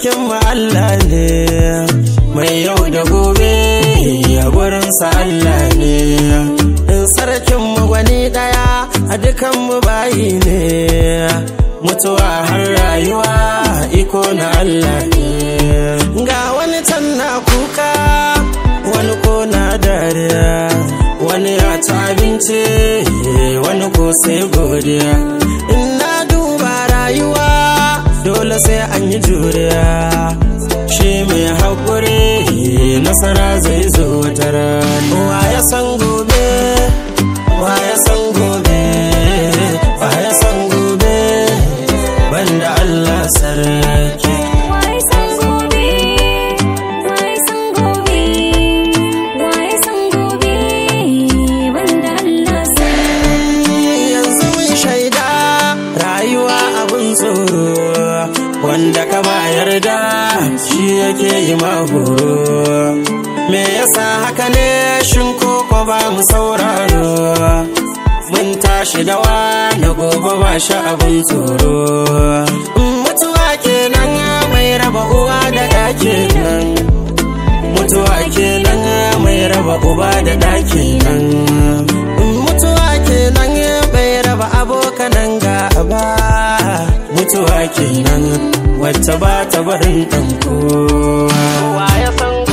sarkin mu Allah ne mai yau da gobe a gurinsa Allah ne in sarkin mu gwani daya a dukan mu bayi ne mutuwa har rayuwa iko na Allah ne ga wani can na kuka wani ko na dariya wani ya ci abinci wani ko sai godiya in na duba rayuwa dole sai an yi juriya shi mai haƙuri nasara zai zo wata rana wa ya san gobe wa ya san gobe wa ya san gobe banda Allah sarki Wai san gobe, wai san gobe, wai san gobe, banda Allah sarki. yanzu mun shaida rayuwa abun tsoro wanda ka ba yarda shi yake yi mahoro me yasa haka ne shin koko ba mu sauraro mun tashi da na gobe ba shi abun tsoro mutuwa kenan mai raba uwa da ɗa kenan mutuwa kenan mai raba uba da ɗa kenan mutuwa kenan bai raba abokanan gaba mutuwa kenan wacce ba ta barin ɗanko wa ya san